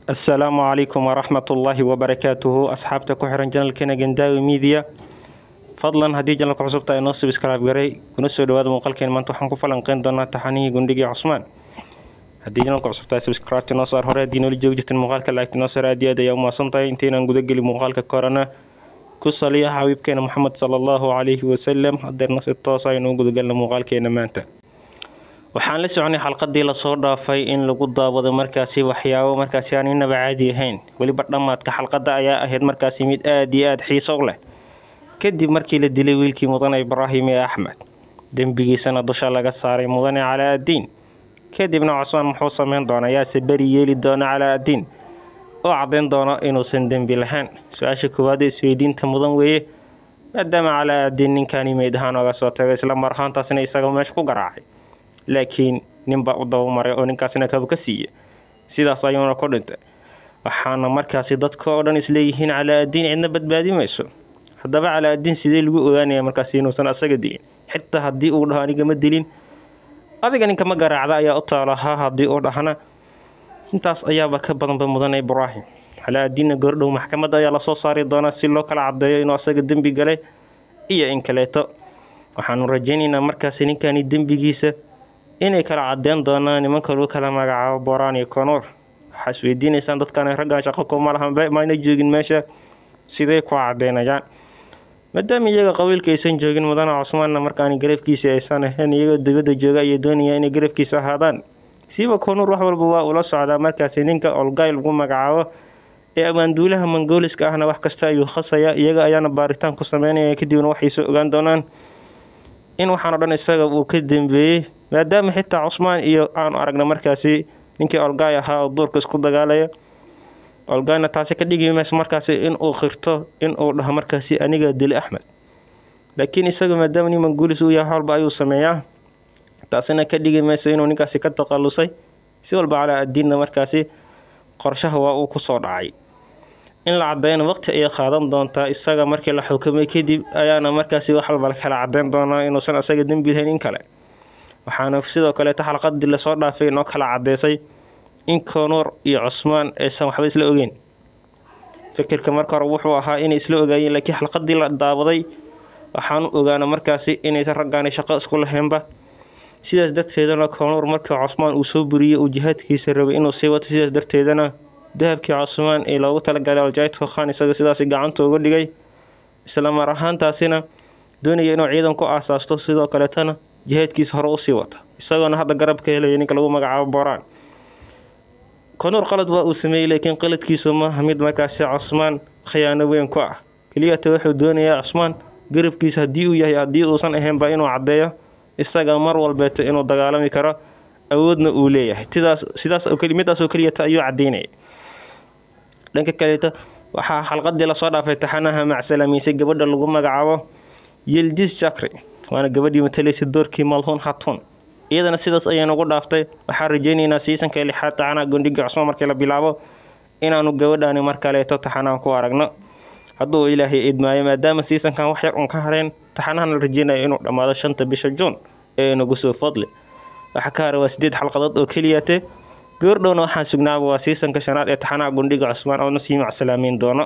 asalaamu calaykum waraxmat ullaahi wabarakaatuhu asxaabta ku xiran janalkeena gandaawi miidiya fadlan haddii janalka cusubta ay noo subscribe garay kuna soo dhawaada muuqaalkeen maanta waxaan ku falanqeyn doonaa taxanihii gundhigii cusmaan haddii janalka cusubta ay subscribe noo saar hore haddii noola joogi jirteen muuqaalka laagti noo saar aad iyo aad ayaa umahadsan tahay intaynaan gudageli muuqaalka korana ku saliya xabiibkeena moxamed sala allahu calayhi wasalam hadeerna si toos aynu u gudagalna muuqaalkeena maanta waxaan la soconay xalqadii lasoo dhaafay in lagu daawado markaasi waxyaabo markaasi aan inaba caadi ahayn weliba dhammaadka xalqadda ayaa ahayd markaasi mid aad iyo aada xiiso u leh kadib markii la dilay wiilkii mudane ibraahim ee axmed dembigiisana dusha laga saaray mudane calaa addiin kadibna cusmaan muxuu sameyn doona yaase beri yeeli doona calaa addiin oo caddayn doono inuusan dembi lahayn su-aasha koowaad ee isweydiinta mudan weeye maadaama calaa addiin ninkaani meyd ahaan oga soo tagay isla mar ahaantaasna isaga meesha ku garaacay laakiin ninbaa u dabamaray oo ninkaasina kaba ka siiya sidaas ayuuna ku dhintay waxaana markaasi dadka oo dhan isleeyihiin calaa addiin cidna badbaadi mayso haddaba calaa addiin sidee lagu ogaanaya markaasi inuusan asaga dilin xitaa haddii uu dhaho aniga ma dilin adiga ninka ma garaacda ayaa u taalahaa haddii uu dhahna intaas ayaaba ka badanba mudane ibraahim calaa addiinna goordhow maxkamadda ayaa lasoo saari doonaa si loo kala caddeeyo inuu asaga dembi galay iyo in kaleeto waxaanu rajaynaynaa markaasi ninkani dembigiisa inay kala caddeyn doonaan nimanka lagu kala magacaabo boraan iyo konuur waxaa is weydiinaysaan dadkan raggan shaqo kuma lahan mayna joogin meesha sidee ku caddeynayaan maadaama iyaga qabiilka aysan joogin mudane cusmaanna markaan garafkiisa aysan ahayn iyagoo dibadda jooga ayay doonayaan inay garafkiisa ahaadaan siiba konuur wax walba waa ula socdaa markaasi ninka olgay lagu magacaabo ee abaanduulaha mongooliska ahna wax kasta ayuu khasaya iyaga ayaana baaritaan ku sameynaya kadibna waxay soo ogaan doonaan in waxaanoo dhan isaga uu ka dambeeyey maadaama xitaa cusmaan iyo aanu aragna markaasi ninkii olgaay ahaa oo duurka isku dagaalaya olgayna taasi ka dhigi mayso markaasi inuu qirto inuu dhaho markaasi aniga dili axmed laakiin isaga maadaama nin manguulis uu yahay walba ayuu sameeyaa taasina ka dhigi mayso inuu ninkaasi ka taqalusay si walba calaa addiinna markaasi qorshaha waa uu kusoo dhacay in la cadeyna waqti ayay qaadan doontaa isaga markii la xukumay kadib ayaana markaasi wax walba kala cadeyn doonaa inuusan isaga dembi lahayn in kale waxaana sidoo kaleeta xalqadii lasoo dhaafay inoo kala cadeysay in konuur iyo cusmaan aysan waxba isla ogeyn fikirka marka hore wuxuu ahaa inay isla ogaayeen laakiin xalqadii la daawaday waxaanu ogaana markaasi inaysan raggaani shaqo isku lahaynba sidaas darteedana konuur markii cusmaan uu soo buriyey uu jihaadkiisa rabay inuu sii wato sidaas darteedana dahabkii cusmaan ee loogu talagalay aljaydka khan isaga sidaas gacanta uga dhigay isla mar ahaantaasina doonaya inuu ciidan ku aasaasto sidoo kaleetana jihaadkiisa hore usii wata isagoona hadda garab ka helaya ninka lagu magacaabo boraan konuur qalad waa uu sameeyey laakiin qaladkiisu maaha mid markaasi cusmaan khiyaano weyn ku ah keliyata wuxuu doonayaa cusmaan garabkiisa haddii uu yahay haddii uusan ahaynba inuu caddeeyo isaga mar walbeeto inuu dagaalami karo awoodna uu leeyahay sidaas sidaas midaasoo keliyata ayuu caddeynaya dhanka kaleeto waxaa xalqadii lasoo dhaafay taxanaha macsalamiisay gabadha lagu magacaabo yildis jakri waana gabadhii matalaysay doorkii malhuun hatun iyadana sidaas ayay nagu dhaaftay waxaan rajaynaynaa siisanka lixaad taxanaha gondhigii cusmaan markii la bilaabo inaanu gabadhaani mar kaleeto taxanaha ku aragno hadduu ilaahay idmaayo maadaama siisankan wax yar un ka hareen taxanahan la rajeynaya inuu dhammaado shanta bisha juun ee nagu soo fadli waxaa ka hara waa sideed xalqadood oo keliyate goordhowna waxaan sugnaaba waa siisanka shanaad ee taxanaha gundhiga cusmaan oo nasii macsalaameyn doono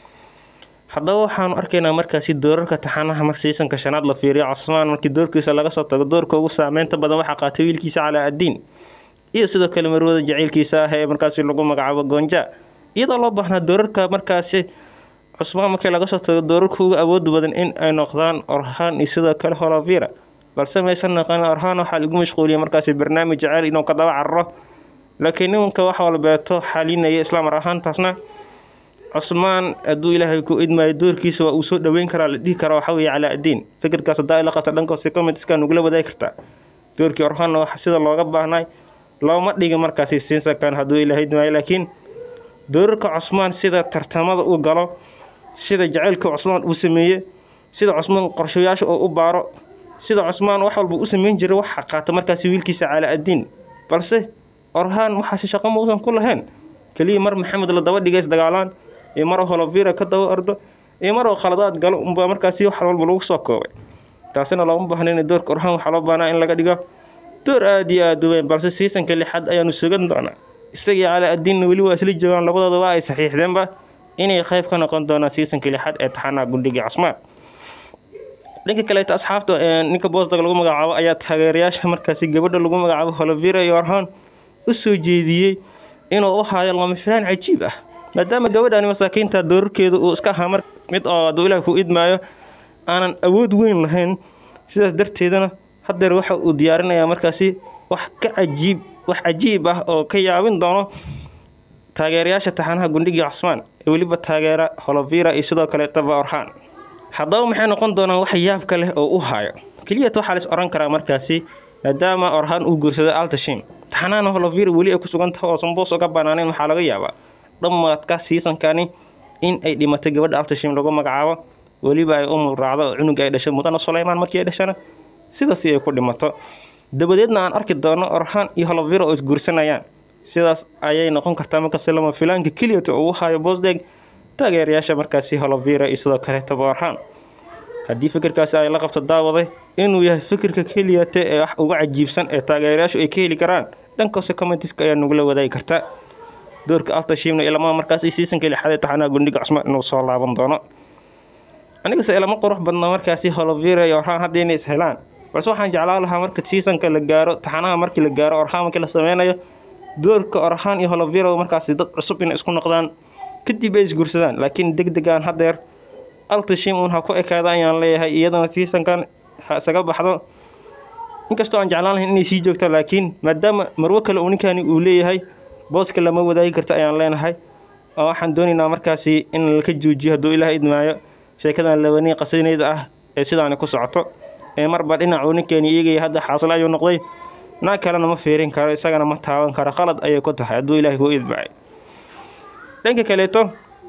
haddaba waxaanu arkaynaa markaasi doorarka taxanaha mar siisanka shanaad la fiiriyo cusmaan markii doorkiisa laga soo tago doorka ugu saameynta badan waxaa qaatay wiilkiisa calaa addiin iyo sidoo kale marwada jaciylkiisa ah ee markaasi lagu magacaabo goonja iyadoo loo baahnaa doorarka markaasi cusmaan markii laga soo tago doorarka uga awooda badan in ay noqdaan orhaan iyo sidoo kale holovira balse maysan naqan orhaan waxaa lagu mashquuliyay markaasi barnaamij jaceyl inuu ka daba cararo laakiin nimanka wax walbeeto xalinaya islaamar ahaantaasna cusmaan hadduu ilaahay ku idmaayo doorkiisa waa uu soo dhaweyn karaa la dhihi karaa waxa weeye calaa addiin fikirkaas haddaa ila qabta dhankoose commentskaa nugula wadaagi kartaa doorkii orhaanna wax sida looga baahnay looma dhigi markaasi siinsakan hadduu ilaahay idmaayo laakiin doorarka cusmaan sida tartamada uu galo sida jaceylka cusmaan uu sameeye sida cusmaan qorshayaasha oo u baaro sida cusmaan wax walba u sameyn jiray waxa qaata markaasi wiilkiisa calaa addiin balse orhaan waxaase shaqo mausan ku lahayn keliya mar maxamed la daba dhigays dagaalaan iyo mar holovira ka daba ordo iyo mar oo khaladaad galo unbaa markaasi wax walba lagu soo koobay taasina looma baahna in doorka orhaan waxaa loo baahnaa in laga dhigo door aada iyo aada u weyn balse siisanka lixaad ayaanu sugan doonaa isagii calaa addiinna weli waa isla joogaan labadooda waa ay saxiixdeenba inay qayb ka noqon doonaan siisanka lixaad ee taxanaha gundhigii cusmaan dhanka kaleeta asxaabta ninka boosdag lagu magacaabo ayaa taageerayaasha markaasi gabadha lagu magacaabo holovira yorhan u soo jeediyey inuu u haayo lama filaan cajiib ah maadaama gabadhani masaakiinta doorarkeedu uu iska ahaa mar mid oo hadduu ilaah ku idmaayo aanan awood weyn lahayn sidaas darteedana haddeer waxa uu diyaarinayaa markaasi wax ka cajiib wax cajiib ah oo ka yaabin doono taageerayaasha taxanaha gundhigii cusmaan ee weliba taageera holovira iyo sidoo kaleetaba orhaan haddaba maxay noqon doonaan wax yaabka leh oo u haayo keliyat waxaa lais odhan karaa markaasi maadaama orhaan uu guursaday altashim taxanahana holovira weli ay ku sugan tahay oo samboos oga banaaneen waxaa laga yaabaa dhammaadka siisankani in ay dhimatay gabadha altashim lagu magacaabo weliba ay umul raacdo oo cunuga ay dhashay mudana sulaymaan markii ay dhashana sidaasi ay ku dhimato dabadeedna aan arki doono orhaan iyo holovira oo isguursanayaan sidaas ayay noqon kartaa markaasi lama filaanka keliyata uu hayo boosdeg taageerayaasha markaasi holovira iyo sidoo kaleetaba orhaan haddii fikirkaasi ay la qabto daawaday inuu yahay fikirka keliyata ee wax uga cajiibsan ee taageerayaashu ay ka heli karaan dhankaose commentiska ayaa nagula wadaagi karta doorka altashimna ilama markaasi siisanka lixaadee taxanaha gundhiga cusmaan inuu soo laaban doono anigase ilama qurux badna markaasi holovira iyo orhaan hadda inay is helaan balse waxaan jeclaan lahaa marka siisanka la gaaro taxanaha markii la gaaro orhaan markii la sameynayo doorka orhaan iyo holovira markaasi dad cusub inay isku noqdaan kadib ay isguursadaan laakiin deg degaan haddeer altashim uun ha ku ekaada ayaan leeyahay iyadana siisankan ha isaga baxdo inkastoo aan jeclaan lahayn inay sii joogto laakiin maadaama marwo kale uu ninkani uu leeyahay booska lama wadaagi karto ayaan leenahay oo waxaan doonaynaa markaasi in laka joojiyo hadduu ilaah idmaayo sheekadan labanii qasinayda ah ee sidaani ku socoto ee marba dhinacuu ninkeeni eegaya hadda xaasil ayuu noqday naag kalena ma fiirin karo isagana ma taaban karo qalad ayay ku tahay hadduu ilaahay kuu idmaayo dhanka kaleeto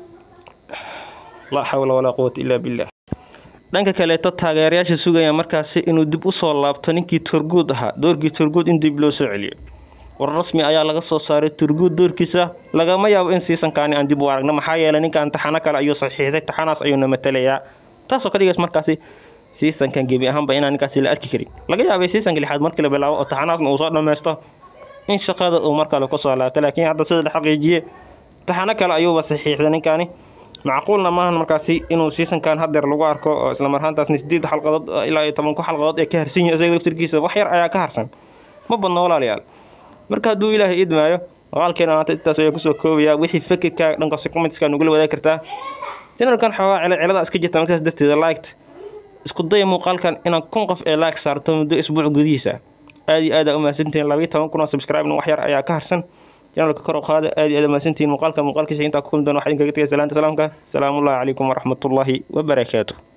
laa xawla walaa quwata illaa billah dhanka kaleeto taageerayaasha sugaya markaasi inuu dib u soo laabto ninkii turguud ahaa doorkii turguud in dib loo soo celiyo war rasmi ayaa laga soo saaray turguud doorkiisa lagama yaabo in siisankaani aan dib u aragno maxaa yeelay ninkan taxano kale ayuu saxiixday taxanaas ayuuna matalayaa taasoo ka dhigays markaasi siisankan gebi ahaanba inaan ninkaasi la arki karin laga yaabay siisanka lixaad markii la bilaabo oo taxanaasna uu soo dhammaysto in shaqada uu markale kusoo laabto laakiin hadda sida la xaqiijiye taxano kale ayuuba saxiixday ninkaani macquulna maahan markaasi inuu siisankan hadeer lagu arko oo isla marhaantaasna sideed xalqadood ilaa iyo tobanku xalqadood ee ka harsan yihin isaga laftirkiisa wax yar ayaa ka harsan ma badno walaalayaal marka hadduu ilaahay idmaayo muuqaalkeena maanta intaas ayaa kusoo koobaya wixii fikirkaaga dhankaasi commentskaa nugula wadaagi kartaa janalkan xoogaa cila cilada iska jirta markaas darteeda liked isku daya muuqaalkan inaan kun qof ee like saarto muddo isbuuc gudihiisa aad iyo aad aa u mahadsantihiin labayo toban kun oo subscribe wax yar ayaa ka harsan janalka kor u qaada aad iyo aad mahadsantihiin muuqaalka muuqaalkiisa intaa ku kulmi doona waxaa idinkaga tegay salaanta salaamka salaamullahi calaykum waraxmatullaahi wabarakaatu